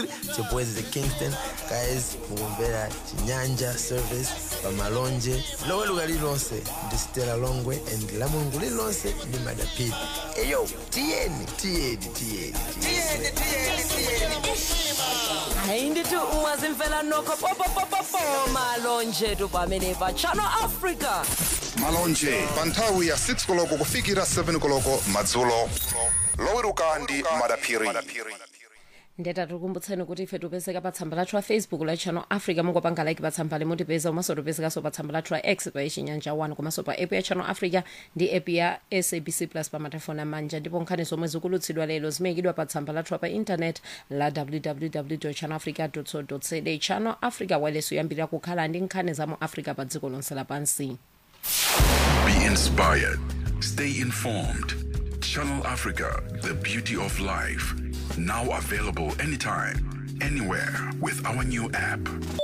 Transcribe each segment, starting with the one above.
chipwezi kingston guys mukumvera chinyanja service pamalonje loweruka lililonse ndi stela longwe and la mulungu lililonse ndi madapiri eyo tiyeni tiyeni tiyeni tiyeni hayi ndithi ungazimfela nokho popopopopo malonje tu pamene pa channel africa malonje pa nthawi ya 6 koloko kufikira 7 koloko madzulo loweruka ndi madaphiri ndeta tikukumbutseni kuti ife tipezeka pa tsamba lathu la facebook la channel africa mungopanga like pa tsamba limutipeza komanso tipezekanso pa tsamba lathu la x pa chinyanja 1 komanso pa app ya channel africa ndi app ya sabc plus pa matelefoni amanja ndipo nkhani zomwe zikulutsidwa lero zimayikidwa pa tsamba lathu pa intanet la www channel africa co za channel africa waleso yambirira kukhala ndi nkhani za mu africa pa dziko lonse lapansi Be inspired. Stay informed. Channel Africa, the beauty of life. Now available anytime, anywhere with our new app.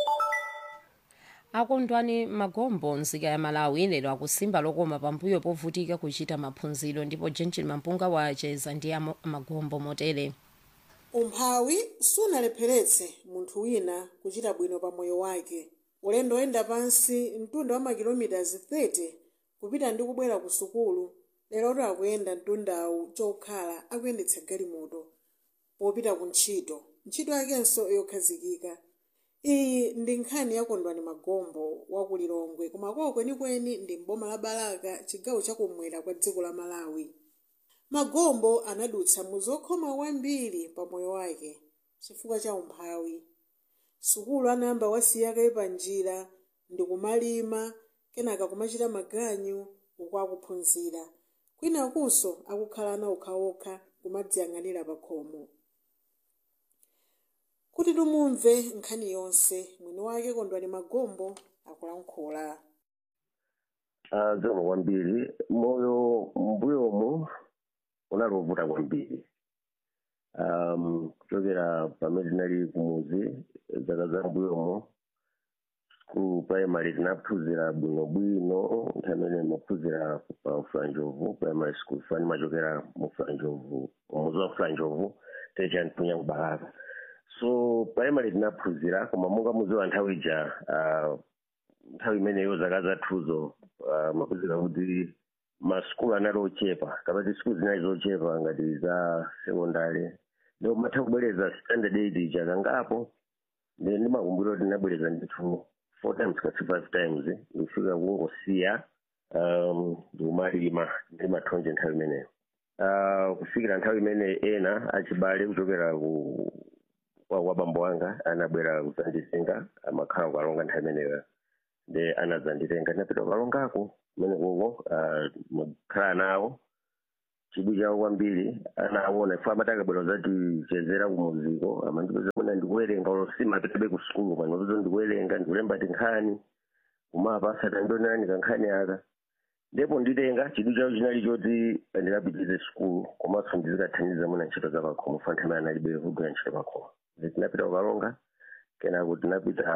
akondwani magombo nzika ya malawi lero akusimba lokoma pambuyo povutika kuchita maphunziro ndipo jenjin mampunga wacheza ndi ama- magombo motere umphawi sunalepheretse munthu wina kuchita bwino pa moyo wake ulendo oyenda pansi mtunda wa makilomitazi 30 kupita ndi kubwera ku sukulu leroto akuyenda mtundawu chokhala akuyendetsa galimoto popita ku ntchito ntchito yakenso yokhazikika iyi ndi nkhani ya kondwani magombo wa ku lilongwe koma kwawo kwenikweni ndi mboma la balaka chigawo chakumwera kwa dziko la malawi magombo anadutsa mu zokhoma kwambiri pa moyo wake chifukwa cha umphawi sukulu anayamba wasiyakaye pa njira ndi kumalima kenaka kumachita maganyu uku akuphunzira kwinakunso akukhala ana okhaokha kumadziyang'anira pa khomo kuti tumumve nkhani yonse mwini wake kondwani magombo akulankhula zikomo kwambiri moyo mbuyomu unalovuta kwambiri um, kuchokera pamene tinali kumuzi zaka za mbuyomu ku primary tinaphunzira bwinobwino nthawi imene maphunzira pa fulanjovu primary school fani machokera mu fulanjovu umuzi wa fulanjovu techaniphunya kubalaka so primary tinaphunzira koma monga muziwa nthawi ija uh, nthawi imeneyo zaka zathuzo uh, maphunzira kuti masukulu anali ochepa kapati sikulu zinali zochepa ngati za sekondari ndipo matha kubwereza standard aid ija kangapo ndi ndimakumbukira kuti ndinabwereza ndithu four times kasi five times ndikufika kungosiya um, ndikumalima ndi mathonje nthawi imeneyo uh, kufikira nthawi imene ena achibale kuchokera ku kwa kwa bambo wanga anabwera kudzanditenga amakhala kukalonga nthawi imeneyo ndi anadzanditenga ndinapita kukalongako kumene koko makhala nawo chidwi chawo kwambiri anaona ifo amati akabwera kudzatichezera kumuziko amandipeza mwina ndikuwerenga simapitabe ku sukulu pano mapeza ndikuwerenga ndikulemba tinkhani kumapa asatandionani kankhani aka ndipo nditenga chidwi chawo chinali choti ndikapitize sukulu komanso ndizikathandiza mwina ntchito za pakhomo fa nthawi analibe kugwira ntchito pakhomo tinapita kukalonga kenako tinapita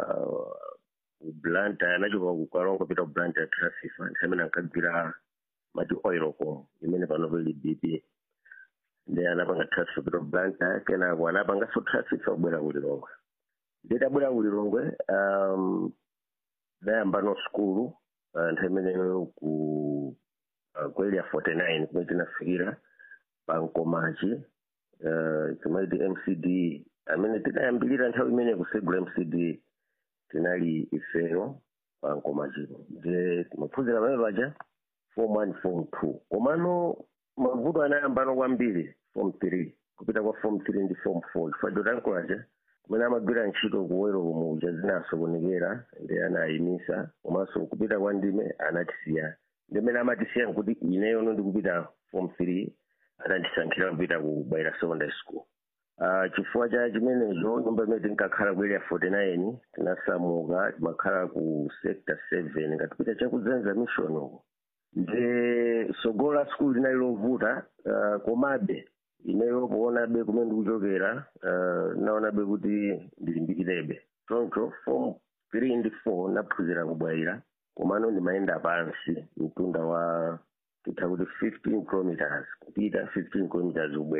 blanta anachoka kukalonga pita kublanta trasifa nthawi imene ankagwira mati oil ko imene pano pali bp ndi anapanga trasifa pita kublanta kenako anapanganso trasifa kubwera kulilongwe nditabwera kulilongwe um, dayambano skulu uh, nthawi imeneyo ku uh, ku area 49 kumene tinafikira pankomachi uh, chimaiti mcd amene tinayambilira nthawi imene kusegula mcd tinali ifeyo pankomachipo ndi maphunzira pamene paja form one form two komano mavuto anayambano kwambiri form three kupita kwa form three ndi form four chifukwa chotankulacha kumene amagwira ntchito kuwero kumuja zinaso kunikera ndi anayimisa komanso kupita kwa ndime anatisiya ndimene amatisiya nkuti ineyono ndikupita form three atandisankhira kupita ku baira secondary school Uh, chifukwa cha chimenecho nyumba imene tinkakhala ku area 49 tinasamuka timakhala ku sector 7 ngatipita chakudzenza mission uko ndi sogolo la skulu linali lovuta uh, komabe ineyo kuonabe kumene ndikuchokera uh, naonabe kuti ndilimbikirebe choncho form 3 ndi 4 naphunzira kubwaira komano ndimayenda pansi mtunda wa titha kuti 15 kilometers kupita 15 kilometers kubwerera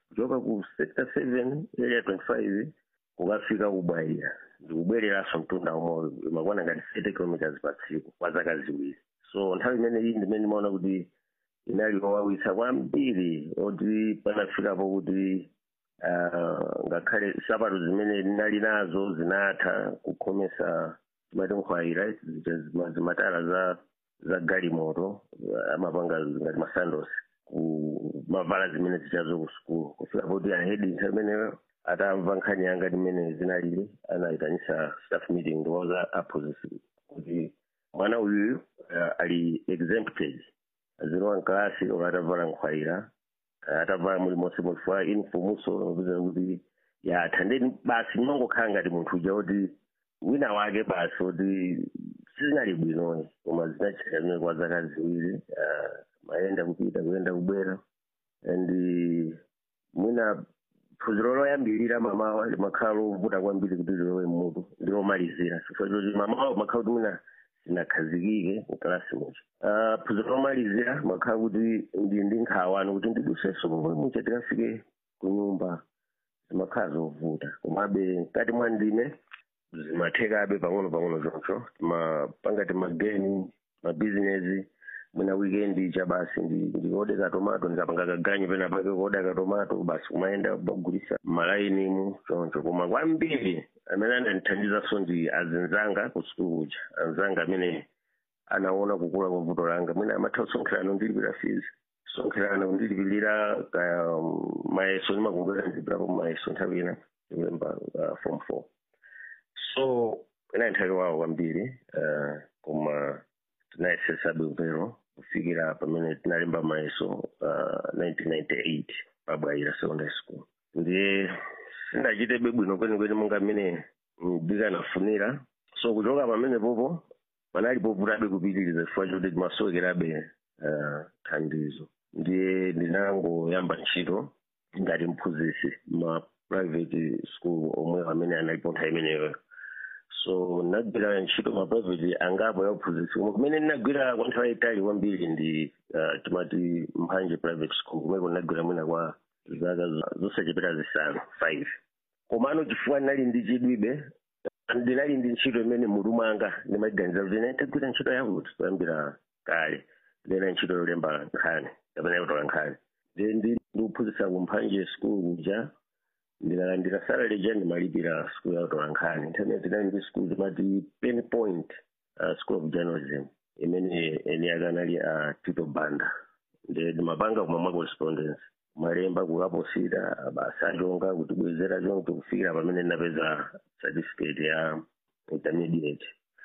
kuchoka ku sector seven area twenty five kukafika kubwaira ndikubwereranso mtunda umoyo imakwana ngati thirty kilometers pa tsiku kwa zaka ziwiri so nthawi imene iyi ndimene ndimaona kuti inali owawitsa kwambiri oti panafikapo kuti ah, ngakhale sapato zimene ndinali nazo zinatha kukhomesa timati nkhwayi right zija zima- zimatala za za galimoto ah, amapanga ngati masandos ku mavala zimene zichazo ku sukulu kufika poti ahedi nthawi imeneyo atamva nkhani yanga ndimene zinalili anayitanisa staff meeting ndiwauza aphunzitsi kuti mwana uyuyu uh, ali exempted azilowa mkalasi ola atavala nkhwayira uh, atavala mulimonse mulifuwa infumuso nopeza kuti yatha ndeni basi ndimangokhala ngati munthu uja kuti wina wake basi kuti sizinali bwinoyi koma zinachitika zimene kwa zaka ziwiri uh, mayenda kupita kuyenda kubwera and mwina phunziro loyambirira mamawa limakhala lovuta kwambiri kuti lilowe mmutu ndilomalizira chifukwa choti mamawa makhala kuti mwina sinakhazikike mkalasi mucho uh, phunziro lomalizira makhala kuti ndi ndi nkhawani kuti ndidusenso pomwe mucha tikafike ku nyumba zimakhala zovuta komabe mkati mwa ndine zimathekabe pang'ono pang'ono choncho timapanga timageni mabizinesi mwina weekend cha basi ndi- ndikodeka tomato ndikapanga kaganyu pena pake kodeka tomato basi kumayenda bagulisa malainimu choncho koma kwambiri amene anandithandizaso ndi azinzanga ku sukulu kuja anzanga amene anaona kukula kwa vuto langa mwina amatha kusonkherana ndilipira fees sonkherana kundilipirira kaya um, mayeso ndimakumbukira ndilipirapo mayeso nthawi ina ndikulemba uh, form four so inali nthawi wawo kwambiri uh, koma tinayesesabe upero kufikira pamene tinalemba mayeso uh, 1998 pabwaira secondary school ndiye sindachitebe bwino kwenikweni monga mmene ndikanafunira so kuchoka pamene popo panali povutabe kupitiriza chifukwa choti timasowekerabe uh, thandizo ndiye ndinangoyamba ntchito ngati mphunzitsi ma private school omwe amene analipo nthawi imeneyo so ndinagwira ntchito ma private angapo ya uphunzitsi koma kumene ndinagwira kwa nthawi yayitali kwambiri ndi uh, timati mphanje private school kumeko ndinagwira mwina kwa zaka zo- zosachepera zisanu five komano chifukwa ndinali ndi chidwibe ndinali ndi ntchito imene mutu mwanga ndimaganiza kuti ine ndagwira ntchito yakuti kuyambira kale ndina ntchito yolemba nkhani kapena yotola nkhani ndi ndi ndikuphunzitsa kumphanje school kuja ndinalandira salary ja ndimalipira school yakutola nkhani nthawi ndinali ndi school timati pen point uh, school of journalism imene eni yake anali a tito banda ndi ndimapanga kumamwa correspondence malemba kukaposita basa achonga kutibwezera choncho kufikira pamene ndinapeza certificate ya intermediate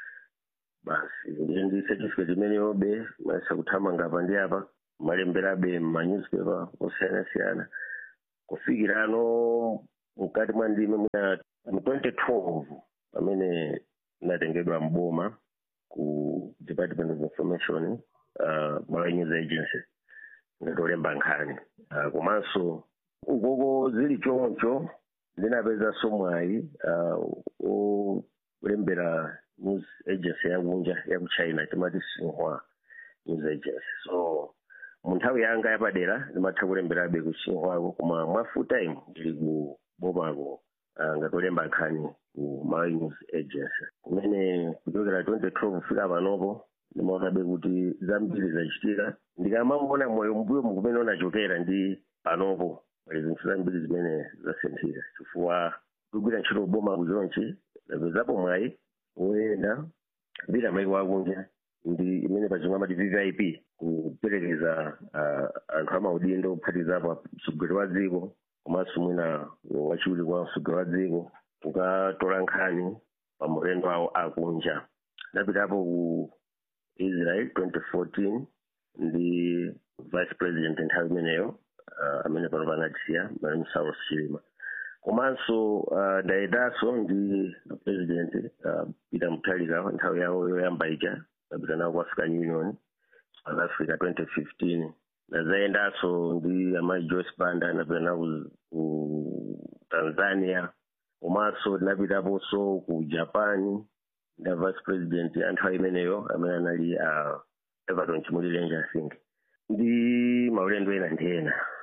basi ndiye ndi certificate imeneyobe mayesa kuthamanga apa ndi apa malemberabe mmanewspaper osiyanasiyana kufikira ano mkati mwa ndime mwina mu 2012 pamene natengedwa mboma ku department of information uh, malawi news agency ndatolemba nkhani uh, komanso ukoko zili choncho ndinapezanso mwayi uh, olembera news agency yakunja yaku china timati xinhua news agency so mu nthawi yanga yapadera ndimatha kulemberabe ku xinhuako koma mwa full time ndili ku bomako uh, ngatolemba nkhani ku malawi news agency kumene kuchokera 2012 kufika panopo ndimaonabe kuti zambiri zachitika ndikamamona moyo mbuyo mukumene unachokera ndi panopo pali zinthu zambiri zimene zasinthika chifukwa kugwira ntchito boma kuchonchi ndapezapo mwayi woyenda kupita maiko akunja ndi imene pachimwe amati vvip kuperekeza uh, anthu amaudindo kuphatizapo mtsogoleri wa dziko komanso mwina wachiwiri kwa mtsogoleri wa dziko kukatola nkhani pa maulendo awo akunja ndapitapo ku israel 2014 ndi vice president nthawi imeneyo uh, amene pano panatisiya malemu saulos chilima komanso uh, ndayendanso ndi president uh, peter mutharika nthawi yawo yoyamba ija ndapita nawo ku african union south africa 2015 ndazayendanso ndi amayi joyce banda ndapita nawo ku tanzania komanso ndinapitaponso ku japan nda vice president ya nthawi imeneyo amene anali uh, everton chimulilenje i think ndi maulendo ena ndi ena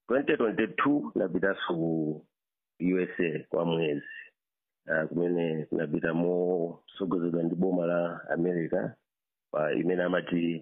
2022 napitanso ku usa kwa mwezi uh, kumene kunapita mosogozedwa ndi boma la america pa imene amati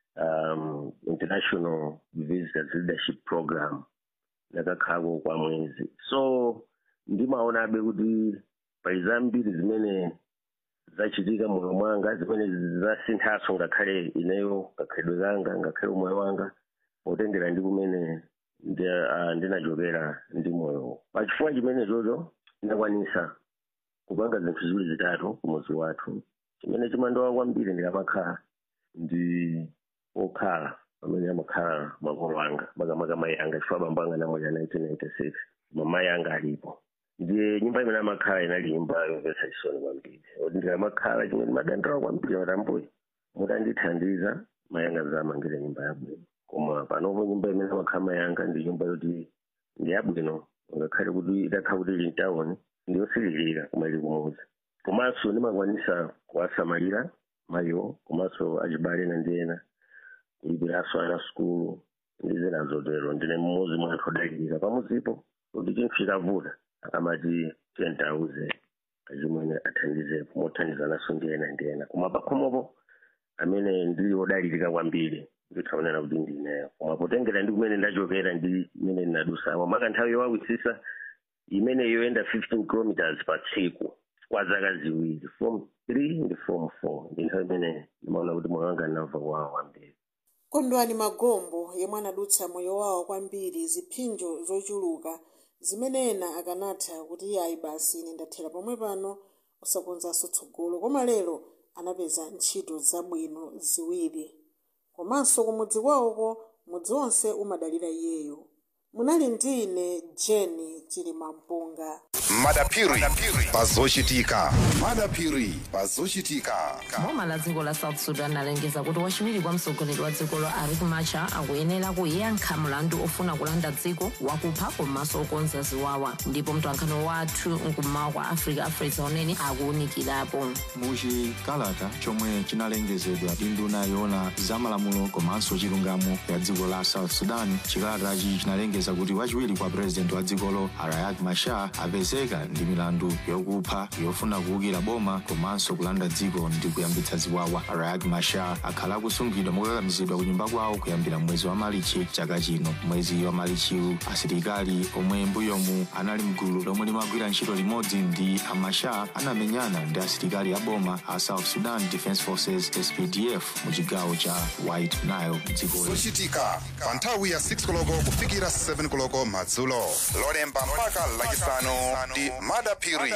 um, international visitors leadership program nakakhalako kwa mwezi so ndimaonabe kuti pali zambiri zimene zachitika moyo mwanga zimene zasinthaso ngakhale ineyo kakhalidwe kanga ngakhale umoyo wanga potengera ndi kumene ndi- ah, ndinachokera ndi moyo pachifukwa chimene chocho ndinakwanisa kupanga zinthu ziwiri zitatu kumuzi wathu chimene chimandowa kwambiri ndikamakhala ndi okhala pamene amakhala makolo anga makamaka mayi anga chifukwa abambo anga namwalira 1996 koma mayi anga alipo ndiye nyumba imene amakhala inali nyumba yomvetsa chisoni kwambiri oti ndikamakhala chimene ndimadandaula kwambiri matambuyi mutandithandiza mayi anga zamangire nyumba yabwino koma panopo nyumba imene amakhala mayi anga ndi nyumba yoti ndi yabwino ngakhale kuti itakhala kuti ili mtawuni ndiyosililira koma ili kumuzi komanso ndimakwanisa kuwasamalira mayiwo komanso achibale ena ndi ena kulipiranso ana sukulu ndi zina zotero ndine mmodzi mwa anthu odalirika pamuzipo kuti chinthu chikavuta amati tiyentauze achimwene athandizepo mothandizananso ndi ena ndi ena koma pakhomopo amene ndili odalirika kwambiri ndithaonera kuti ndineyo koma potengera ndi kumene ndachokera ndi imene ndinadusamo maka nthawi yowawisisa imene yoyenda 15 kilometers pa tsiku kwa zaka ziwiri form 3 ndi form 4 ndi nthawi imene ndimaona kuti moyo wanga ndinamva kuwawa kwambiri kondwani magombo yemwe anadutsa moyo wawo kwambiri ziphinjo zochuluka zimene ena akanatha kuti iye ayi basi ine ndathera pomwe pano usakonzanso tsogolo koma lero anapeza ntchito zabwino ziwiri komanso kumudzi kwawoko mudzi wonse umadalira iyeyo munali ndi ine jeni chilimampunga madapiri pazochitika madapiri pazochitika boma la dziko la south sudan alengeza kuti wachiwiri kwa mtsogoleri wa dzikolo riek machar akuyenera kuyankha mlandu ofuna kulanda dziko wakupha komanso okonza ziwawa ndipo mtolankhani wathu mkummawa kwa africa afresa unene akuwunikirapo muchikalata chomwe chinalengezedwa ndi nduna yoona zamalamulo komanso chilungamo ya dziko la south sudan chikalatachi chinalengeza kuti wachiwiri kwa purezidenti wa dzikolo riek machar apezeka ndi milandu yokupha yofuna kuwukira boma komanso kulanda dziko ndi kuyambitsa ziwawa riek machar akhala akusungidwa mokakamizidwa ku nyumba kwawo kuyambira mwezi wa malichi chaka chino mwezi wa malichiwu asilikali omwe mbuyomu anali mgulu lomwe limagwira ntchito limodzi ndi amachar anamenyana ndi asilikali a boma a south sudan defense forces spdf mu chigawo cha white nile mdzikoli zochitika pa nthawi ya 6 koloko kufikira 7 koloko madzulo lolemba mpaka lachisanu ndi madapiri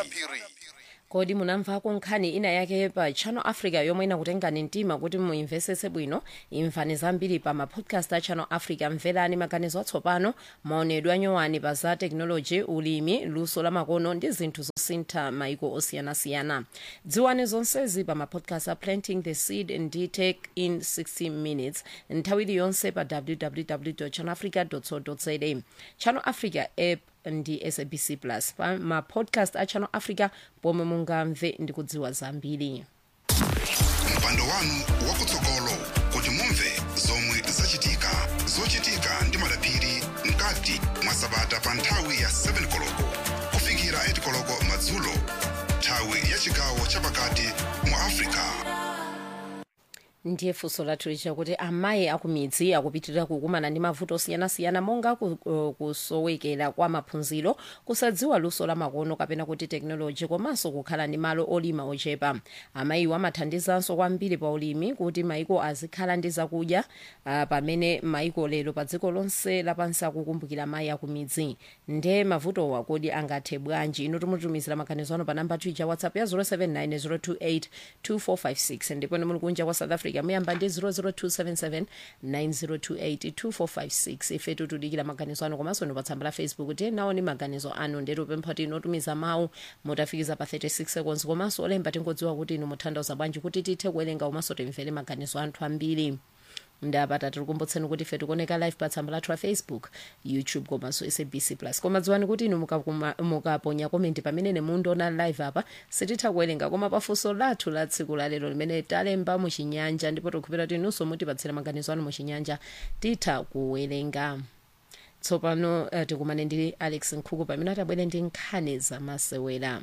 kodi munamvako nkhani ina yake pa channel africa yomwe inakutengani mtima kuti muimvesese bwino imvani zambiri pa mapodcast a channel africa mverani maganizo atsopano maonedwe anyowani pa za teknoloji ulimi luso la makono ndi zinthu zosintha maiko osiyanasiyana dziwani zonsezi pa mapodcast a planting the seed ndi take in 60 minutes nthawi iliyonse pa www channelafrica co za channel africa app ndi sabc plus pa mapodcast a channel africa pomwe mungamve ndi kudziwa zambiri mpando wanu wakutsogolo kuti mumve zomwe zachitika zochitika ndi madapiri mkati mwa sabata pa nthawi ya 7 koloko kufikira 8 koloko madzulo nthawi ya chigawo chapakati mu africa ndiye funso lathu licha kuti amayi akumidzi akupitirira kukumana ndi mavuto osiyanasiyana monga ku- uh, kusowekera kwa maphunziro kusadziwa luso la makono kapena kuti teknoloji komanso kukhala ndi malo olima ochepa amayiwo amathandizanso kwambiri pa ulimi kuti maiko azikhala ndi zakudya uh, pamene maiko lero pa dziko lonse lapansi akukumbukira amayi akumidzi nde mavutowa kodi angathe bwanji ino timutumizira maganizo ano pa namba twitter whatsapp ya 079 028 ndipo muli kunja kwa south africa muyamba ndi 00277 9028 2456 ife tikudikira maganizo anu komanso ndi pa tsamba la facebook tiye naoni maganizo anu ndetu pempha kuti inotumiza mawu motafikiza pa 36 seconds komanso olemba tingodziwa kuti inu muthandauza bwanji kuti tithe kuwerenga komanso timvere maganizo anthu ambiri ndapata tikukumbutseni kuti ife tikuoneka live pa tsamba lathu la facebook youtube komanso sabc plus koma dziwani kuti inu mukakuma- mukaponya komenti pamene mundiona live apa sititha kuwerenga koma pafunso lathu la tsiku la lero limene talemba muchinyanja ndipo tikupita kuti inunso mutipatsira maganizo anu muchinyanja titha kuwerenga tsopano uh, tikumane ndi alex nkhuku pamene atabwere ndi nkhani zamasewera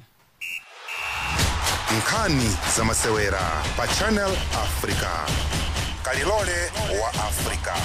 nkhani zamasewera pa channel africa kalilole wa africa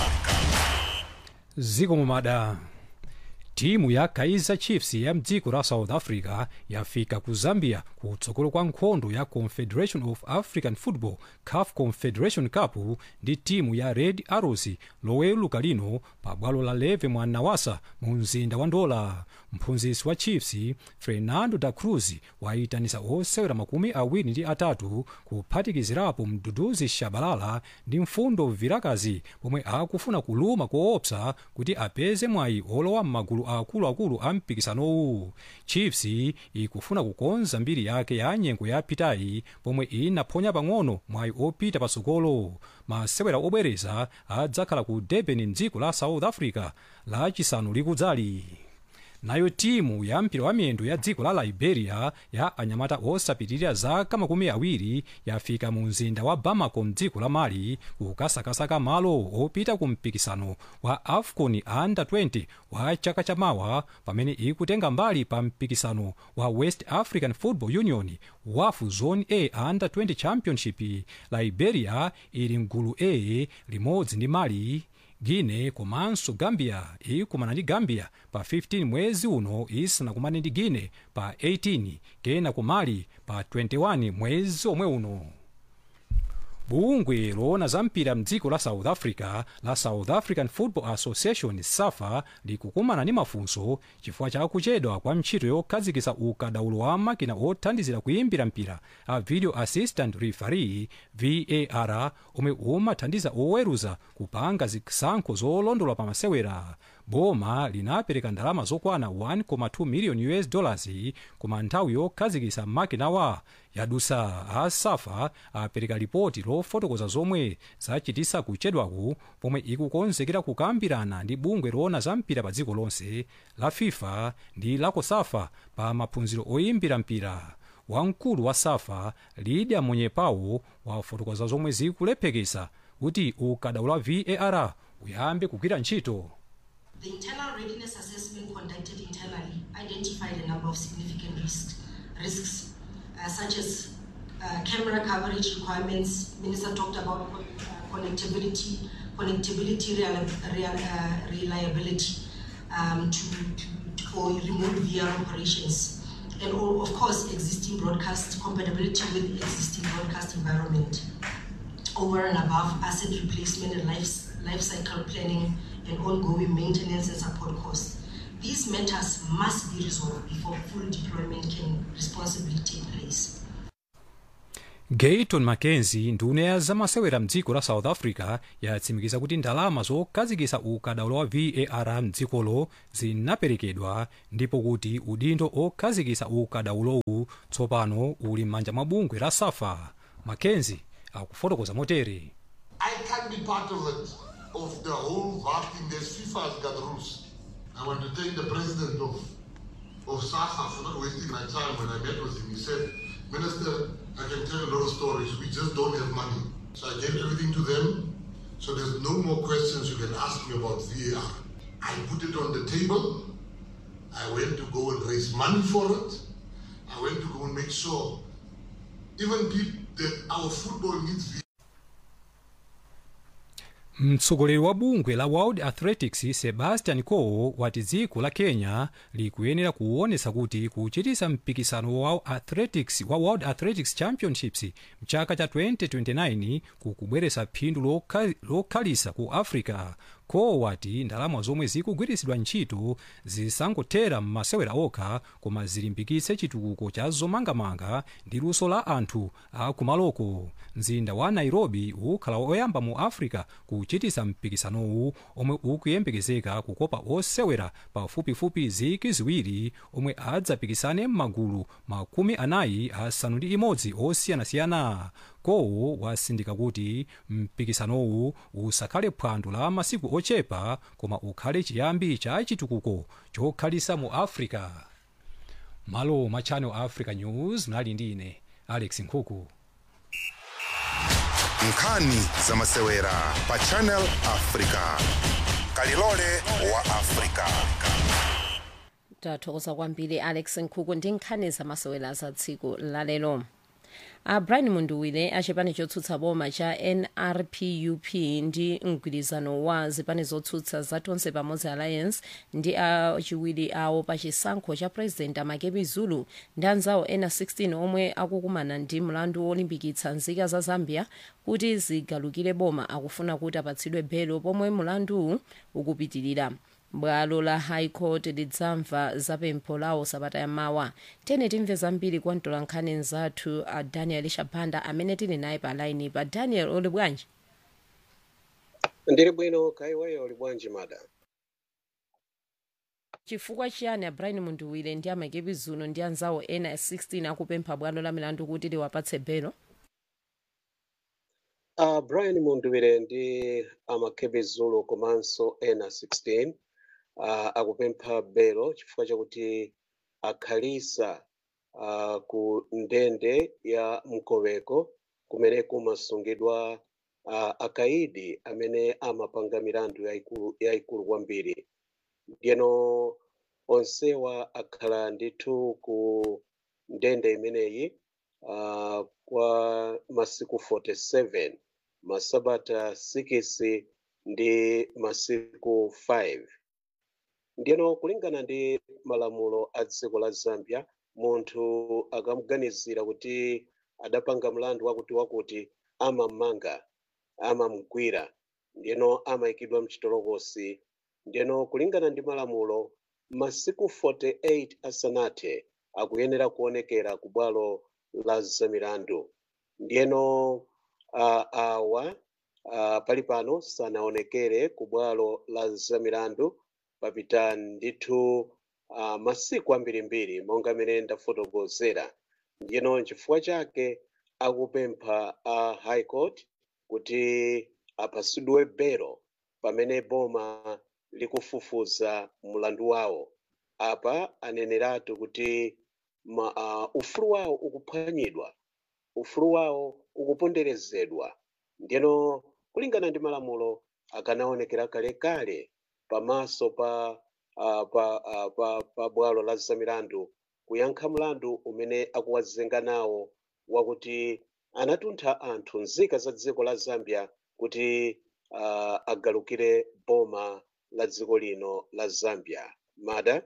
ziko mumada timu ya kaizer chiefs ya mdziko la south africa yafika ku zambia kutsogolo kwa nkhondo ya confederation of african football caf confederation cup ndi timu ya red arrows loweluka lino pa bwalo la leve mwa nawasa mu mzinda wa ndola mphunzitsi wa chiefs fernando da cruz wayitanisa osewera makumi awiri ndi atatu kuphatikizirapo mduduzi shabalala ndi mfundo vilakazi pomwe akufuna kuluma koopsa kuti apeze mwayi olowa m'magulu akuluakulu a mpikisanowu chiefs ikufuna kukonza mbiri yake ya nyengo yapitayi pomwe inaphonya pang'ono mwayi opita patsogolo masewera obwereza adzakhala ku durban mdziko la south africa lachisanu likudzali nayo timu ya mpira wa miyendo ya dziko la liberia ya anyamata osapitirira zaka makumi awiri yafika mu mzinda wa bamako mdziko la mali kukasakasaka malo opita ku mpikisano wa afcon under 20 wa chaka chamawa pamene ikutenga mbali pa mpikisano wa west african football union wafu zone a under 20 championship liberia ili mgulu a limodzi ndi mali guine komanso gambia ikumana ndi gambia pa 15 mwezi uno isanakumane ndi guine pa 18 kena ku mali pa 21 mwezi omwe uno bungwe loona za mpira mdziko la south africa la south african football association safa likukumana ndi mafunso chifukwa cha kuchedwa kwa ntchito yokhazikitsa ukadaulo wa makina othandizira kuimbira mpira a video assistant referee var omwe umathandiza oweruza kupanga zisankho zolondola pa masewera boma linapereka ndalama zokwana 1.2 million us dollars koma nthawi yokhazikitsa makinawa yadusa a safa apereka ripoti lofotokoza zomwe zachitisa kuchedwaku pomwe ikukonzekera kukambirana ndi bungwe loona za mpira pa dziko lonse la fifa ndi la cosafa pa maphunziro oyimbira mpira wamkulu wa safa lidia munyepawo wafotokoza zomwe zikulephekesa kuti ukadaulo wa var uyambe kugwira ntchito The internal readiness assessment conducted internally identified a number of significant risks, risks uh, such as uh, camera coverage requirements. Minister talked about uh, connectivity, connectivity real, real, uh, reliability um, to, to, for remote VR operations, and all, of course existing broadcast compatibility with existing broadcast environment. Over and above asset replacement and life, life cycle planning and ongoing maintenance and support costs. These matters must be resolved before full deployment can responsibly take place. gayton mackenzie nduna ya zamasewera mdziko la south africa yatsimikiza kuti ndalama zokhazikitsa ukadaulo wa var mdzikolo zinaperekedwa ndipo kuti udindo okhazikitsa ukadaulowu tsopano uli m'manja mwa bungwe la safa mackenzie akufotokoza motere I can't be part of it, of the whole VAR thing. There's FIFA has got rules. I want to thank the president of of SAFA for not wasting my time when I met with him. He said, Minister, I can tell a lot of stories. We just don't have money. So I gave everything to them. So there's no more questions you can ask me about VAR. I put it on the table. I went to go and raise money for it. I went to go and make sure even people that our football needs VAR. mtsogoleri wa bungwe la world athletics sebastian coe wati dziko la kenya likuyenera kuonesa kuti kuchitisa mpikisano wa athletics wa world athletics championships mchaka cha 2029 kukubweresa phindu lokha- lokhalisa ku africa coe wati ndalama zomwe zikugwiritsidwa ntchito zisangothera m'masewera okha koma zilimbikitse chitukuko cha zomangamanga ndi luso la anthu akumaloko mzinda wa nairobi ukhala oyamba mu africa kuchitisa mpikisanowu omwe ukuyembekezeka kukopa osewera pafupifupi ziki ziwiri omwe adzapikisane m'magulu makumi anayi asanu ndi imodzi osiyanasiyana coe wasindika kuti mpikisanowu usakhale phwando la masiku ochepa koma ukhale chiyambi cha chitukuko chokhalisa mu africa malo ma channel africa news mnali ndi ine alex nkhuku nkhani zamasewera pa channel africa kalilole wa afrika tathokoza kwambiri alex nkhuku ndi nkhani zamasewera za tsiku lalero a brian munduwile achipani chotsutsa boma cha nrpup ndi mgwirizano wa zipani zotsutsa za tonse pamodzi alliance ndi achiwiri awo pa chisankho cha president amakepi zulu ndi anzawo ena 16 omwe akukumana ndi mlandu wolimbikitsa nzika za zambia kuti zigalukire boma akufuna kuti apatsidwe belo pomwe mlanduwu ukupitirira bwalo la high court lidzamva zapempho lawo sabata yamawa tene timve zambiri kwa mtolankhani nzathu a daniel shabanda amene tili naye pa laini pa daniel uli bwanji ndili bwino kaiweyo uli bwanji mada chifukwa chiyani a brian munduwile ndi amakepi zulu ndi anzawo ena 16 akupempha bwalo la milandu kuti liwapatse belo uh, brian munduwile ndi amakepi zulu komanso ena 16 uh, akupempha belo chifukwa chakuti akhalisa uh, ku ndende ya mkoweko kumene kumasungidwa uh, akaidi amene amapanga milandu yayikulu yayikulu kwambiri ndiyeno onsewa akhala ndithu ku ndende imeneyi uh, kwa masiku 47 masabata 6 ndi masiku 5 ndiyeno kulingana ndi malamulo a dziko la zambia munthu akamuganizira kuti adapanga mlandu wakuti wakuti amamanga amamgwira ndiyeno amayikidwa mchitolokosi ndiyeno kulingana ndi malamulo masiku 48 asanathe akuyenera kuonekera ku bwalo la zamilandu ndiyeno uh, awa uh, pali pano sanaonekere ku bwalo la zamilandu papita ndithu uh, masiku ambirimbiri monga amene ndafotokozera ndiyeno chifukwa chake akupempha a uh, high court kuti apatsidwe belo pamene boma likufufuza mlandu wawo apa aneneratu kuti ma, uh, ufulu wawo ukuphwanyidwa ufulu wawo ukuponderezedwa ndiyeno kulingana ndi malamulo akanaonekera kalekale pamaso pa uh, pa, uh, pa, pa bwalo la zamilandu kuyankha mlandu umene akuwazenga nawo wakuti anatuntha anthu nzika za dziko la zambia kuti uh, agalukire boma la dziko lino la zambia mada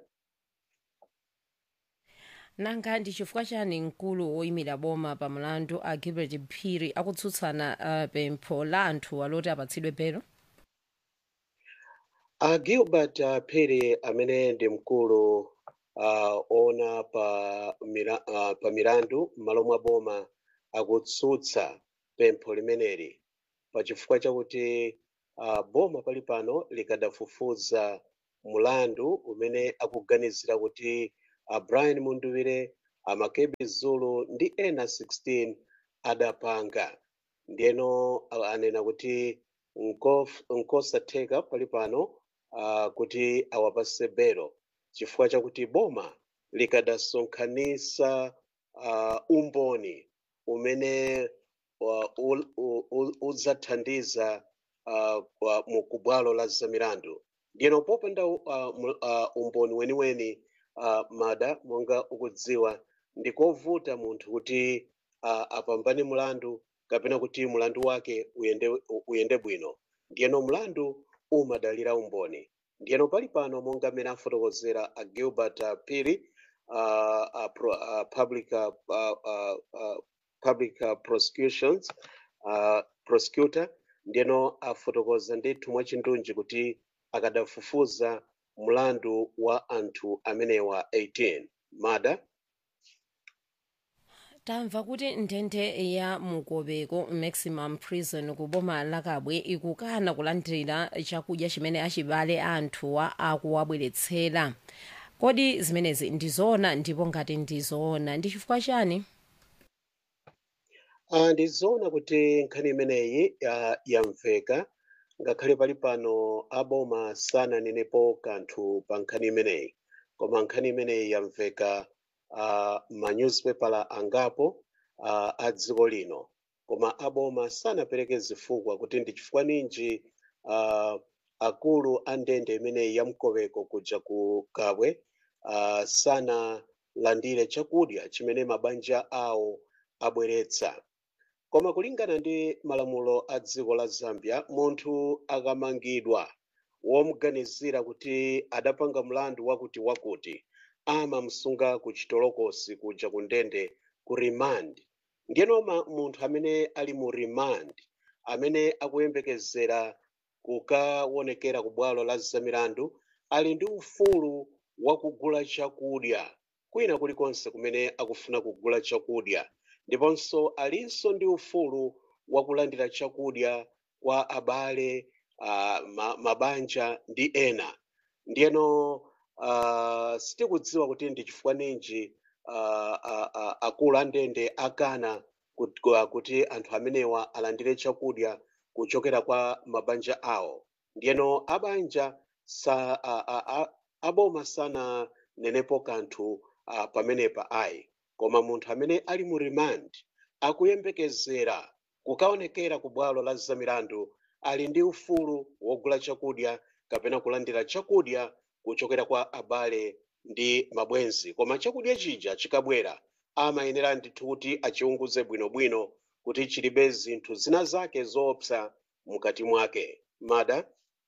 nanga ndi chifukwa chani mkulu woyimira boma pa mlandu a gilbert phiri akutsutsana uh, pempho la anthu aloti apatsidwe belo a gilbert uh, phiri amene ndi mkulu uh, ona pa, mira, uh, pa milandu m'malo mwa boma akutsutsa pempho limeneli pachifukwa chakuti uh, boma pali pano likadafufuza mulandu umene akuganizira kuti uh, brian munduwire amakebi zulu ndi ena 16 adapanga ndiyeno uh, anena kuti nkof- nkosatheka pali pano uh, kuti awapase belo chifukwa chakuti boma likadasonkhanisa uh, umboni umene uh, ul- u- u- udzathandiza uh, wa- mu kubwalo la zamilandu ndiyeno popanda uh, mu- uh, umboni weniweni uh, mada monga ukudziwa ndikovuta munthu kuti uh, apambane mulandu kapena kuti mulandu wake uyende, u- uyende bwino ndiyeno mlandu umadalira umboni ndiyeno pali pano monga mmene afotokozera a gilbert uh, piri uh, uh, pro, uh, public, uh, uh, uh, uh, public uh, prosecutions uh, prosecutor ndiyeno afotokoza ndithu mwachindunji kuti akadafufuza mlandu wa anthu amenewa 18 mada tamva kuti ndende ya mukobeko maximum prison ku boma la kabwe ikukana kulandira chakudya chimene achibale anthuwa akuwabweretsera kodi zimenezi ndizoona ndipo ngati ndizoona ndi chifukwa chani uh, ndizoona kuti nkhani imeneyi uh, yamveka ngakhale pali pano aboma sananenepo kanthu pa nkhani imeneyi koma nkhani imeneyi yamveka uh, manyuzipepala angapo uh, a dziko lino koma aboma sanapereke zifukwa kuti ndi chifukwa ninji uh, akulu a ndende imeneyi ya mkoweko kuja ku kabwe uh, sanalandire chakudya chimene mabanja awo abweretsa koma kulingana ndi malamulo a dziko la zambia munthu akamangidwa womuganizira kuti adapanga mlandu wakuti wakuti amamsunga ku chitolokosi kuja ku ndende ku remand ndiyeno ma- munthu amene ali mu remand amene akuyembekezera kukaonekera ku bwalo la zamilandu ali ndi ufulu wakugula chakudya kwina kulikonse kumene akufuna kugula chakudya ndiponso alinso ndi ufulu wakulandira chakudya kwa abale uh, ma, mabanja ndi ena ndiyeno uh, sitikudziwa kuti ndi chifukwa ninji uh, uh, uh, akulu a ndende akana kuti, kuti anthu amenewa alandire chakudya kuchokera kwa mabanja awo ndiyeno abanja sa a, a, a, aboma sananenepo kanthu uh, pamenepa ayi koma munthu amene ali mu remand akuyembekezera kukaonekera ku bwalo la zamilandu ali ndi ufulu wogula chakudya kapena kulandira chakudya kuchokera kwa abale ndi mabwenzi koma chakudya chija chikabwera amayenera ndithu kuti achiunguze bwinobwino kuti chilibe zinthu zina zake zoopsa mukati mwake mada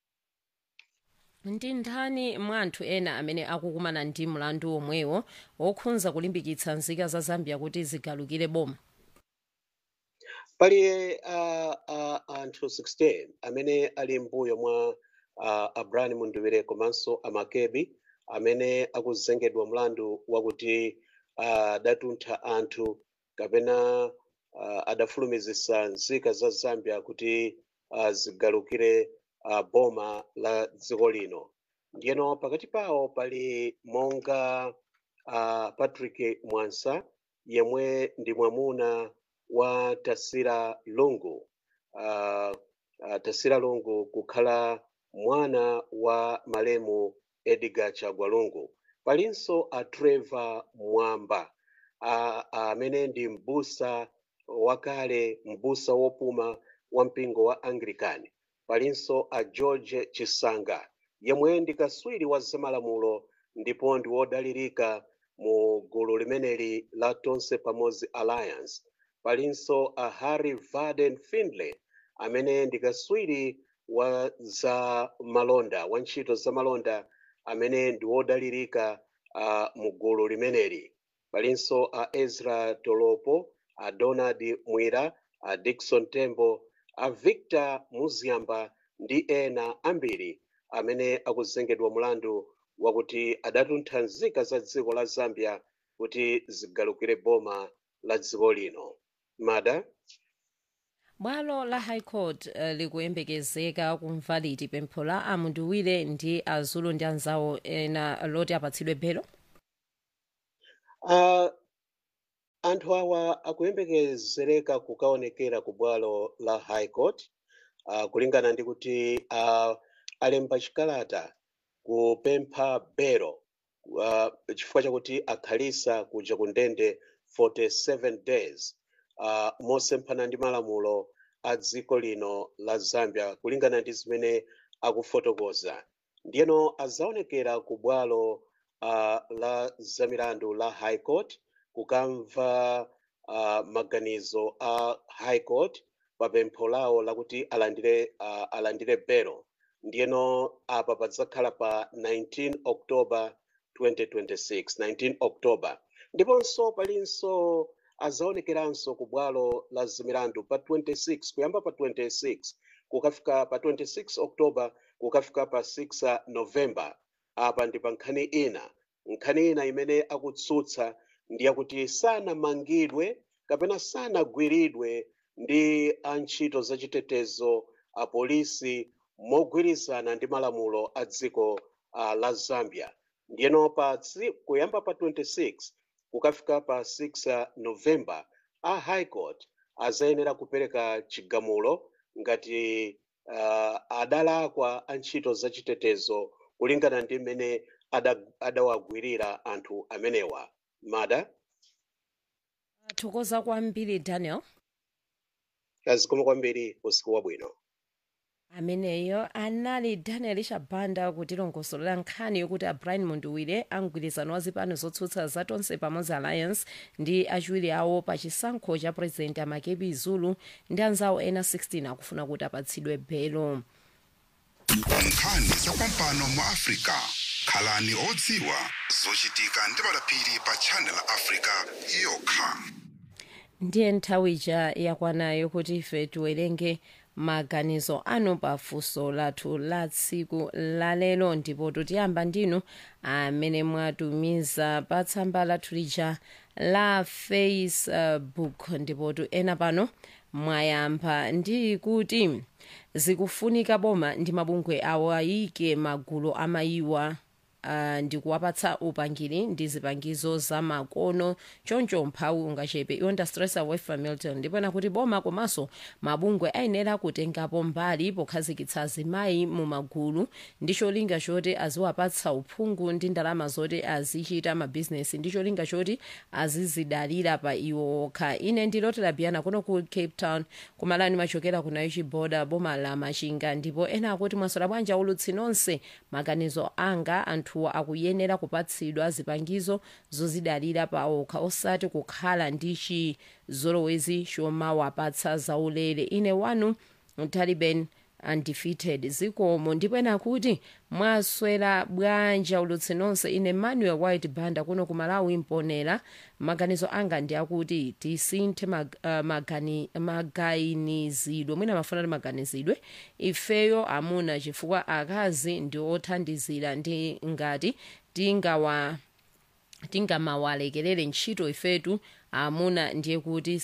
ndi ndani mwa anthu ena amene akukumana ndi mlandu omwewo wokhudza kulimbikitsa nzika za zambia kuti zigalukire boma pali uh, uh, anthu 16 amene ali mbuyo mwa uh, abrani munduwire komanso amakebi amene akuzengedwa mlandu wakuti adatuntha uh, anthu kapena uh, adafulumizisa nzika za zambia kuti uh, zigalukire uh, boma la dziko lino ndiyeno pakati pawo pali monga uh, patrick mwansa yemwe ndi mwamuna wa tasira lungu uh, uh, tasira lungu kukhala mwana wa malemu edgar chagwa lungu palinso a trevor mwamba amene uh, uh, ndi mbusa wakale mbusa wopuma wa mpingo wa anglican palinso a george chisanga yemwe ndi kaswiri wa zamalamulo ndipo ndi wodalirika mu gulu limeneli la tonse pamodzi alliance palinso a harry varden findlay amene ndi kaswiri wa za malonda wa ntchito za malonda amene ndi wodalirika uh, mu gulu limeneli palinso a ezra tolopo a donald mwira a dikson tembo a victor muziamba ndi ena ambiri amene akuzengedwa mlandu wakuti adatuntha nzika za dziko la zambia kuti zigalukire boma la dziko lino mada bwalo la high court uh, likuyembekezeka kumva liti pempho la amunduwire ndi azulu ndi anzawo ena loti apatsidwe belo uh, anthu awa akuyembekezereka kukaonekera ku bwalo la high court uh, kulingana ndi kuti uh, alemba chikalata kupempha belo uh, chifukwa chakuti akhalisa kuja ku ndende 47 days uh, mosemphana ndi malamulo a dziko lino la zambia kulingana ndi zimene akufotokoza ndiyeno azaonekera ku bwalo uh, la zamilandu la high court kukamva uh, maganizo a high court pa pempho lawo lakuti alandire uh, alandire belo ndiyeno apa padzakhala pa 19 october 2026 19 october ndiponso palinso azaonekeranso ku bwalo la zamilandu pa 26 kuyamba pa 26 kukafika pa 26 october kukafika pa 6 november apa ndi pa nkhani ina nkhani ina imene akutsutsa ndi yakuti sanamangidwe kapena sanagwiridwe ndi antchito zachitetezo apolisi mogwirizana ndi malamulo a dziko uh, la zambia ndiyeno pa kuyamba pa 26 kukafika pa 6 november a high court azayenera kupereka chigamulo ngati uh, adalakwa antchito zachitetezo kulingana ndi mmene adawagwirira anthu amenewa mada thokoza kwambiri daniel azikoma kwambiri usiku wabwino ameneyo anali daniel shabanda kutilongosolera nkhani yokuti abrian munduwire amgwirizano wa zipani zotsutsa zatonse pamodzi alliance ndi achiwiri awo pa chisankho cha president amakepi zulu ndi anzawo ena 16 akufuna kuti apatsidwe belo nkhani zapampano mu africa khalani odziwa zochitika ndi madaphiri pa channel africa yokha ndiye nthawi ija yakwanayo kuti ife tiwerenge maganizo anu pa funso lathu la tsiku lalero ndipo tiyamba ndinu amene mwatumiza pa tsamba lathu lija la facebook ndipo tu ena pano mwayamba ndi kuti zikufunika boma ndi mabungwe awo ayike magulu amayiwa uh, ndikuwapatsa upangiri ndi zipangizo za makono choncho mphawi ungachepe iwonda stressa wefa milton ndipena kuti boma komanso mabungwe ayenera kutengapo mbali pokhazikitsa azimayi mu magulu ndi cholinga choti aziwapatsa uphungu ndi ndalama zoti azichita mabhizinesi ndi cholinga choti azizidalira pa iwo okha ine ndilotera biyana kuno ku cape town kumalani machokera ku naichi boda boma la machinga ndipo ena akuti mwasola bwanji ulutsi nonse maganizo anga anthuwa akuyenera kupatsidwa zipangizo zozidalira pa okha osati kukhala ndi chizolowezi chomawapatsa zaulere ine wanu taliban undefeated zikomo ndipo ena kuti mwaswera bwanji ulutsi nonse ine manuel white banda kuno ku malawi mponera maganizo anga ndi akuti tisinthe mag, uh, magani, maganizidwe mwina mafuna ti maganizidwe ifeyo amuna chifukwa akazi ndi othandizira ndi ngati tingawa tingamawalekerere ntchito ifetu amuna ndiye kuti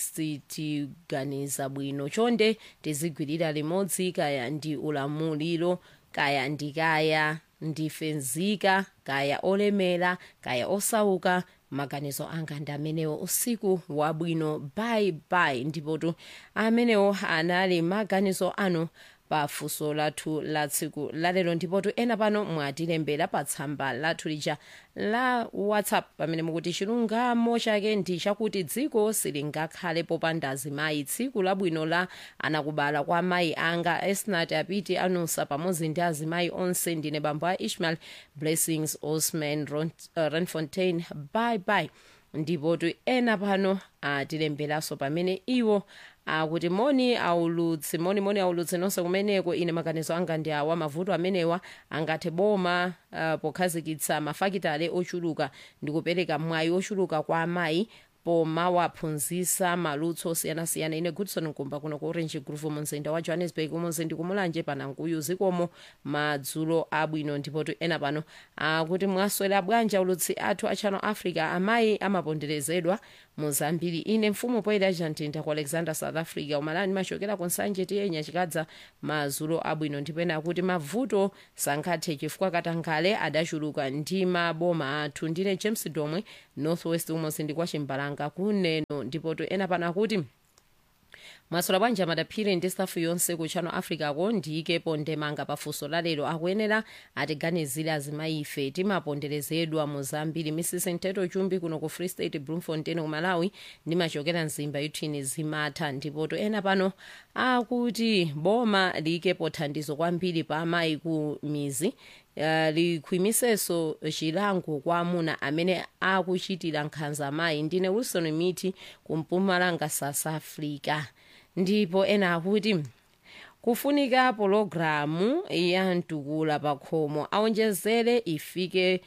sitiganiza bwino chonde tizigwirira limodzi kaya ndi ulamuliro kaya ndikaya ndife nzika kaya olemera kaya osauka maganizo anga ndi amenewo usiku wabwino bye bye ndipotu amenewo anali maganizo anu pa funso lathu la tsiku lalero ndipotu ena pano mwatilembera pa tsamba lathu lija la whatsapp pamene mukuti chilungamo chake ndi chakuti dziko silingakhale popanda azimayi tsiku labwino la anakubala kwa mayi anga esnat apiti anusa pamodzi ndi azimayi onse ndine bambo a ishmael blessings osman uh, renfontain bye bye ndipotu ena pano atilemberanso pamene iwo akuti moni aulutsi moni moni aulutsi nonse kumeneko ine maganizo anga ndi awa mavuto amenewa angathe boma uh, pokhazikitsa mafakitale ochuluka ndi kupereka mwayi ochuluka kwa amayi pomawaphunzitsa maluso osiyanasiyana ine goodson nkumba kuno ku orange groove mumzinda wa johannesburg umodzi ndi kumulanje panankuyu zikomo madzulo abwino ndipotu ena pano akuti mwaswera bwanji ulutsi athu a channel africa amayi amaponderezedwa muzambiri ine mfumu poyera chantinta ku alexander south africa umalani machokera ku nsanje tiyenya chikadza madzulo abwino ndipena akuti mavuto sangathe chifukwa katangale adachuluka ndi maboma athu ndine james domwe northwest umodzi ndi kwa chimbalanga kuneno ndipotu ena pano akuti mwasola bwanji madaphiri ndi stafu yonse ku channel africa ko ndiyikepo ndemanga pafunso lalero akuyenera atiganizire azimayi ife timaponderezedwa muzambiri mrs nteto chumbi kuno ku free state bloemfontein ku malawi ndimachokera mzimba yuthini zimatha ndipoto ena pano akuti boma liyikepo thandizo kwambiri pa amayi ku mizi Uh, likhwimisenso chilango kwa amuna amene akuchitira nkhanza amayi ndine wilson miti kumpumalanga south africa ndipo ena akuti kufunika pologalamu ya mtukula pa khomo aonjezere ifike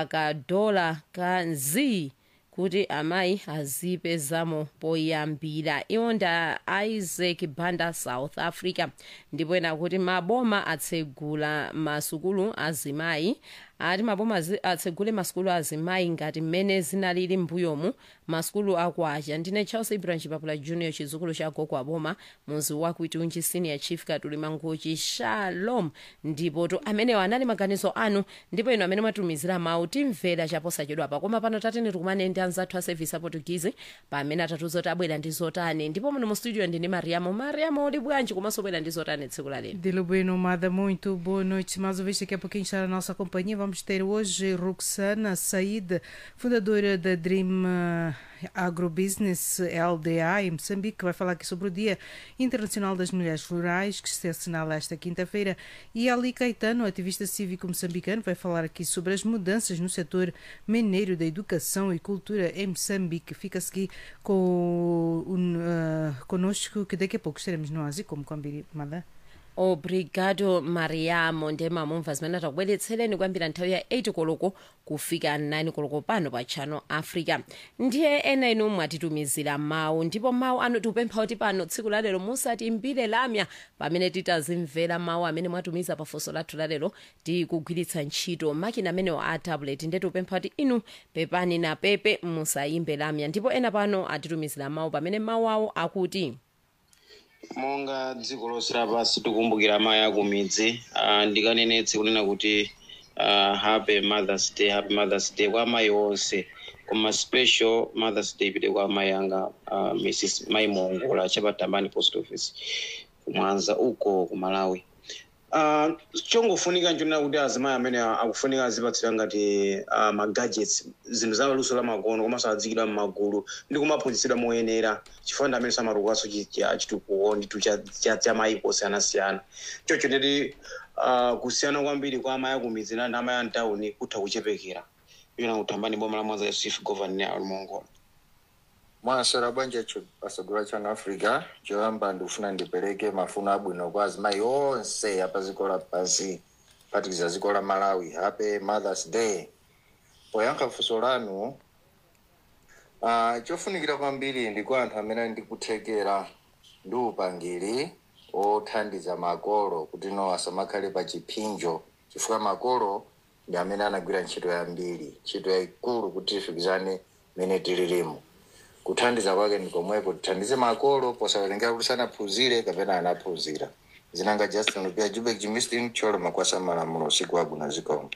pakadola ka nzi kuti amayi azipezamo poyambira iwo nda isaac banda south africa ndipo ena kuti maboma atsegula masukulu azimayi ati maboma atsegule masukulu azimayi ngati mmene zinalili mbuyomu masukulu akwacha ndine charles ibrahim chipapula junior chizukulu cha gogo aboma muzi wakuitunji senior chief katuli mangochi shalom ndipo to amenewo anali maganizo anu ndipo ino amene mwatumizira mawu timvera chaposachedwapa koma pano tatene tikumane ndi anzathu a service aportugizi pamene atatuza kuti abwera ndi zotani ndipo muno mu studio ndine mariamo mariamo uli bwanji komanso bwera ndi zotani tsiku la lero Dilo Bueno, Mada, muito boa noite. Mais uma vez, daqui a pouquinho está a nossa companhia. Vamos vamos ter hoje Roxana Said, fundadora da Dream eh, Agrobusiness LDA em Moçambique, que vai falar aqui sobre o Dia Internacional das Mulheres Rurais, que se assinala esta quinta-feira, e Ali Caetano, ativista cívico moçambicano, vai falar aqui sobre as mudanças no setor mineiro da educação e cultura em Moçambique. Fica-se aqui com, um, uh, conosco, que daqui a pouco estaremos no Ásia, como combinado. obrigado mariamo ndema mumva zimene takubweretsereni kuyambira nthawi ya 8 koloko kufika 9 koloko pano pa channel africa ndiye ena inu mwatitumizira mawu ndipo mawu anu tikupempha kuti pano tsiku lalero musatimbire lamya pamene titazimvera mawu amene mwatumiza pafunso lathu lalero tikugwiritsa ntchito makina amenewo a tablet ndiye tikupempha kuti inu pepani na pepe musayimbe lamya ndipo ena pano atitumizira mawu pamene mawu awo akuti monga dziko lonse lapansi tikumbukira amayi akumidzi uh, ndikanenetse kunena kuti uh, happy mothers day happy mothers day kwa amayi onse koma special mothers day ipite kwa amayi anga uh, mrs mai mongola chapatambani post office kumwanza uko ku malawi uh, chongofunika nchonena kuti azimayi amene akufunika azipatsidwa ngati uh, magadgets zinthu za luso la makono komanso adzikidwa m'magulu ndi kumaphunzitsidwa moyenera chifukwa ndi amene samatukukaso chitukuko nditu cha cha mayiko osiyanasiyana chocho nditi uh, kusiyana kwambiri kwa amayi akumidzi ndi amayi amtawuni kutha kuchepekera iyona kutambani boma la mwanza yusuf govan alimongola mwaswera bwanji pasogolo channel africa choyamba ndikufuna ndipereke mafuno abwino kwa azimayi onse apa dziko lapansi kuphatikiza dziko la malawi happy mothers day poyankha funso lanu uh, chofunikira kwambiri ndi kwa anthu amene ali ndi kuthekera ndi upangiri othandiza makolo kuti no asamakhale pa chipinjo chifukwa makolo ndi amene anagwira ntchito yambiri ntchito yayikulu kuti tifikizane mene tililimo kuthandiza kwake ndi komweko tithandize makolo posawerengera kuti sanaphunzire kapena anaphunzira zinanga justin lupia jubek jimistin cholo makwasa malamulo usiku wabwino zikomo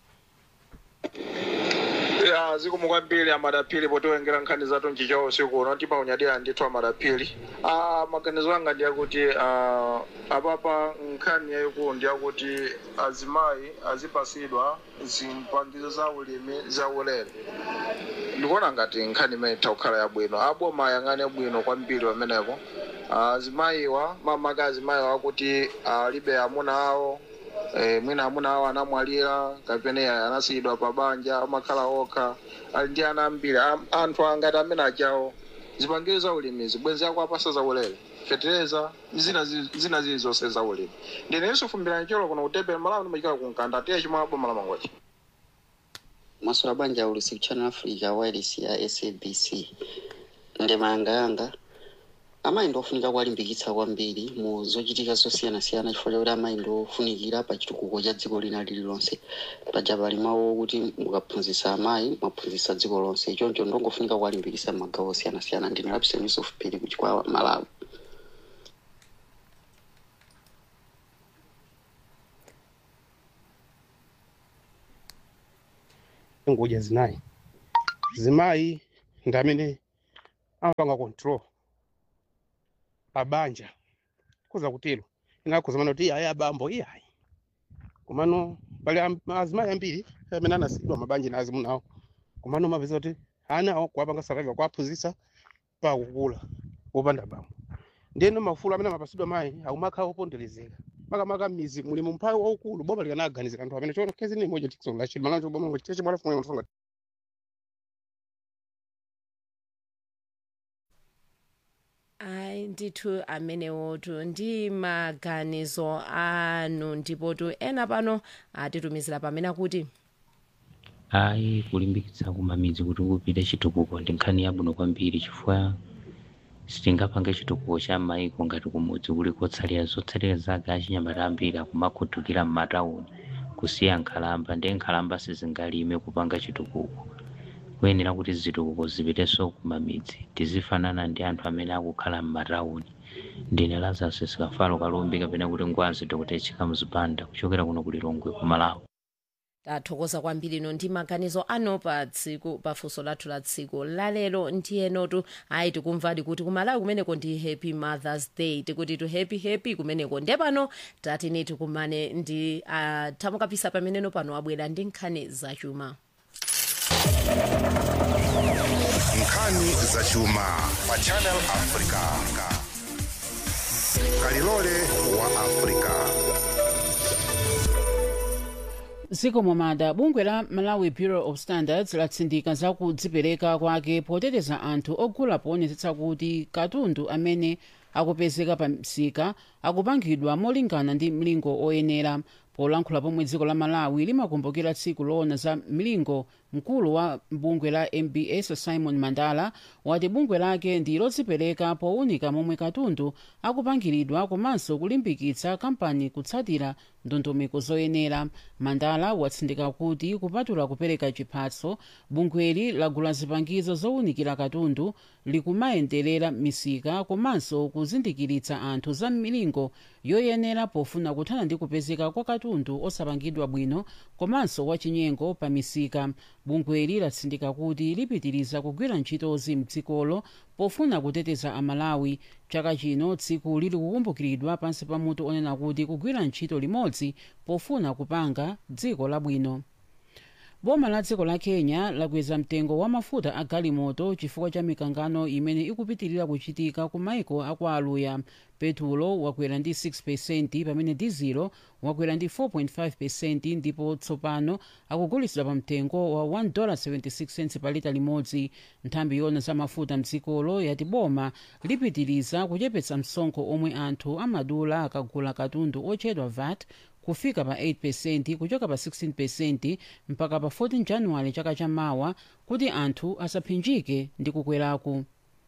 ya zikomo kwambiri amadapili potiwengera nkhani zathu nchichawo usiku uno timaunyadira ndithu amadapili ah, maganizo anga ndiyakuti ah, apapa nkhani yayikulu ndiyakuti azimayi azipasidwa zipangizo za ulimi za ulere ndikuona ngati nkhani imene itha kukhala yabwino aboma ayang'ane bwino kwambiri pamenepo azimayiwa mamaka azimayiwa akuti alibe amuna awo eh, mwina amuna awo anamwalira kapena anasiyidwa pa banja amakhala okha ali ndi ana ambiri Am- anthu angati amene ajawo zipangizo za ulimi zibwenzi yako apasa za ulere fetereza zina zi- zina zili zonse za ulimi ndinenso fumbira cholo kuno kutebera malawi ndimachikala kunkanda tiye chimwe aboma la mangochi maswala banja ulusiku channel africa wireless ya sabc ndema yanga yanga amayi ndofunika kuwalimbikitsa kwambiri mu zochitika zosiyanasiyana chifukwa chakuti amayi ndofunikira pa chitukuko cha dziko lina lililonse paja pali mawu okuti mukaphunzitsa amayi mwaphunzitsa dziko lonse choncho ndongofunika kuwalimbikitsa m'magawo osiyanasiyana ndine lapsen yusuf phiri kuchikwawa malawi ngoja zinayi zimayi ndi amene amapanga control abanja kuza kutero inakhuza mana kuti ayi abambo iyayi komano pali am- azimayi ambiri amene anasiyidwa mabanja na azimu nawo komano mapeza kuti ana awo kuwapanga survival kuwaphunzitsa pa kukula wopanda bambo ndiyeno mafulo amene amapasidwa mayi akumakhala oponderezeka makamaka m'mizi muli mumphawi waukulu boma likanaganizira anthu amene chono kezi ni moja tikisola chili malanje boma ngo cheche mwala fumwe mfunga ayi ndithu amenewotu ndi maganizo anu ndipotu ena pano atitumizira pamene akuti ayi kulimbikitsa kumamidzi kuti kupite chitukuko ndi nkhani yabwino kwambiri chifukwa sitingapange chitukuko cha maiko ngati kumudzi kuli kotsalira zotsalira zake achinyamata ambiri akumakhuthukira m'matawuni kusiya nkhalamba ndi nkhalamba sizingalime kupanga chitukuko kuyenera kuti zitukuko zipitenso kumamidzi tizifanana ndi anthu amene akukhala m'matawuni ndine lazarus sikafalo kalumbi kapena kuti ngwazi dr chika mzipanda kuchokera kuno ku lilongwe ku malawi tathokoza kwambiri ino ndi maganizo ano pa tsiku pa funso lathu la tsiku lalero ndiyenotu ayi tikumvadi kuti kumalawi kumeneko ndi happy mothers day tikuti tu happy happy kumeneko nde pano tatini tikumane ndi uh, thamukapisa pameneno pano abwera ndi nkhani zachuma nkhani zachuma pa channel africa kalilole wa africa ziko momada bungwe la malawi bureau of standards latsindika za kudzipereka kwake poteteza anthu ogula poonetsetsa kuti katundu amene akupezeka pa msika akupangidwa molingana ndi mlingo oyenera polankhula pomwe dziko la malawi limakumbukira tsiku loona za mlingo mkulu wa bungwe la mbs simon mandala wati bungwe lake ndi lodzipereka powunika momwe katundu akupangiridwa komanso kulimbikitsa kampani kutsatira ndondomeko zoyenera mandala watsindika kuti kupatula kupereka chiphaso bungweli lagula zipangizo zowunikira katundu likumayenderera misika komanso kuzindikiritsa anthu za milingo yoyenera pofuna kuthana ndi kupezeka kwa katundu osapangidwa bwino komanso wachinyengo pa misika bungweli latsindika kuti lipitiriza kugwira ntchitozi mdzikolo pofuna kuteteza amalawi chaka chino tsiku lili kukumbukiridwa pansi pa mutu onena kuti kugwira ntchito limodzi pofuna kupanga dziko labwino boma la dziko la kenya lakweza mtengo wa mafuta a galimoto chifukwa cha mikangano imene ikupitirira kuchitika ku maiko aku aluya petulo wakwera ndi 6 pamene dizilo wakwera ndi 4.5 ndipo tsopano akugulitsidwa pa mtengo wa 1.76 pa lita limodzi nthambi yona za mafuta mdzikolo yati boma lipitiriza kuchepetsa msonkho omwe anthu amadula akagula katundu otchedwa vat kufika pa 8 kuchoka pa 16 mpaka pa 14 januwale chaka chamawa kuti anthu asaphinjike ndi kukweraku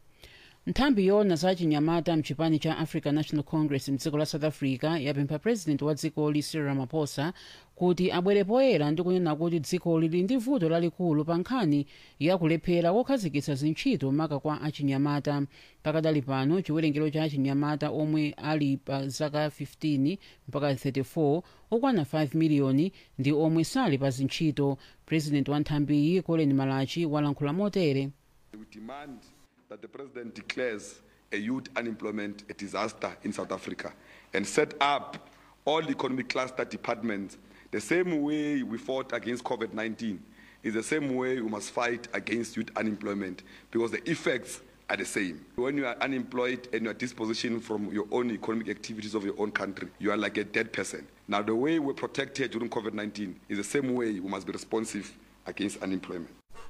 nthambi yona za chinyamata mchipani cha african national congress mdziko la south africa yapempha president wa dzikoli cyril ramaphosa kuti abwere poyera ndi kunena kuti dzikoli lili ndi vuto lalikulu pa nkhani yakulephera kokhazikitsa zintchito maka kwa achinyamata pakadali pano chiwerengero cha achinyamata omwe ali pa zaka 15 mpaka 34 okwana 5 miliyoni ndi omwe sali pa zintchito president wa nthambiyi colin malachi walankhula motere We demand that the president declares a youth unemployment a disaster in South Africa and set up all economic cluster departments the same way we fought against COVID 19 is the same way we must fight against youth unemployment because the effects are the same. When you are unemployed and you are dispositioned from your own economic activities of your own country, you are like a dead person. Now, the way we protected during COVID 19 is the same way we must be responsive against unemployment.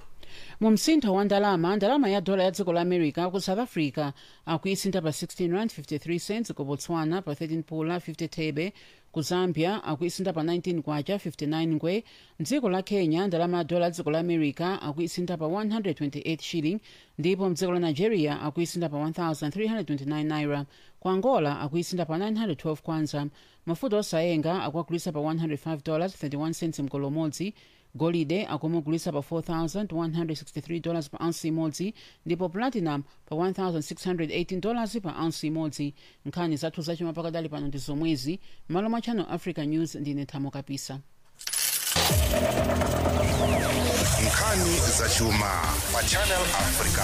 mu msintho wa ndalama ndalama ya dola ya dziko la america ku south africa akuisintha pa 16 rand 53 cents ku botswana pa 13 pula 50 thebe ku zambia akuisintha pa 19 kwacha 59 ngwe mdziko la kenya ndalama ya dola ya dziko la america akuisintha pa 128 shilling ndipo mdziko la nigeria akuisintha pa 1329 naira ku angola akuisintha pa 912 kwanza mafuta osayenga akuagulitsa pa 105 dollars 31 cents mkolo umodzi golide akumugulitsa pa 4163 dollars pa ounce imodzi ndipo platinum pa 1618 dollars pa ounce imodzi nkhani zathu zachuma pakadali pano ndi zomwezi malo mwa channel africa news ndine thamo kapisa nkhani zachuma pa channel africa